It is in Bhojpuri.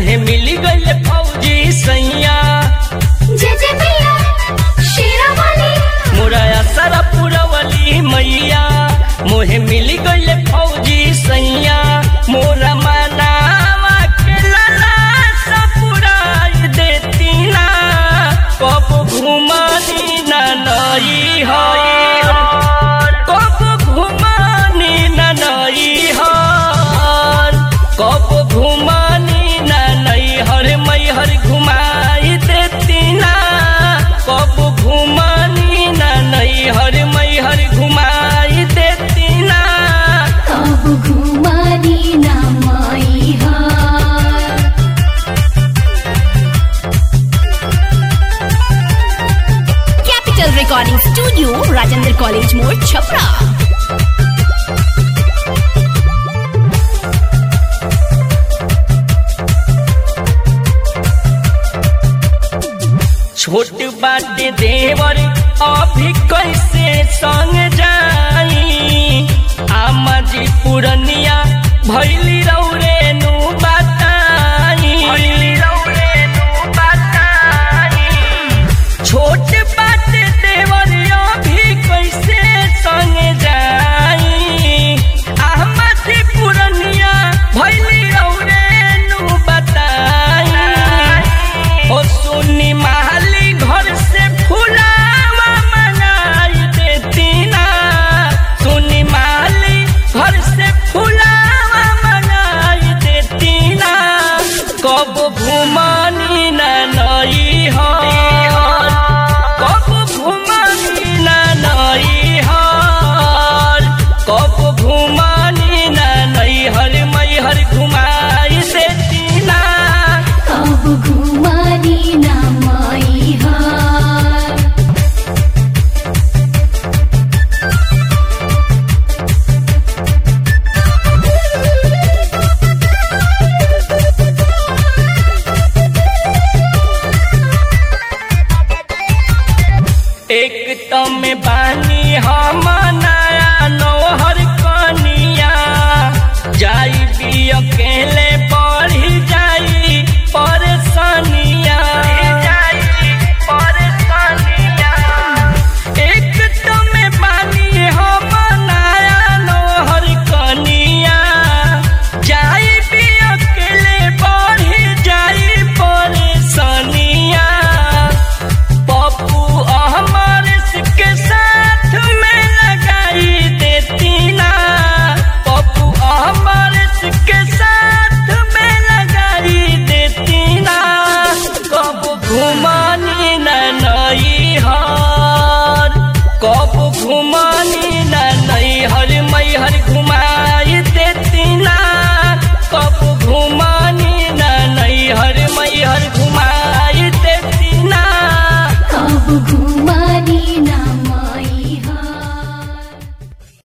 मोहे मिली गईल फौजी सैया जय जय मैया शेरा वाली मोरा असर पुरवली मैया मोहे मिली गईल फौजी सैया मोरा मनावा के लला सपुराई देती ना कब घुमानी ना नई हर कब घुमानी ना नई हर कब घुमानी ना नई हर मई हर घुमाई देती ना कब घुमानी ना नई हर मई हर घुमाई देती ना कब घुमानी ना माई हार Capital Recording Studio, Rajendra College More, Chapra. छोट बाटे देवर अभी कैसे संग जाई आमा जी पुरनिया भैली रौरे नु बताई भैली रौरे नु बताई छोट बाटे देवर अभी कैसे संग जाई आमा जी पुरनिया भैली रौरे नु बताई ओ सुनी माली घर से फुलावा मंगाई देती ना सुनी माली घर से फुलावा मंगाई देती ना कब घुमानी ना नई हर कब घुमानी ना नई हर कब घुमानी ना नई हर मई हर घुमाई देती ना कब घुमानी ना माई हार एक तम बानी हम नया नौहर कनिया जाई भी अकेला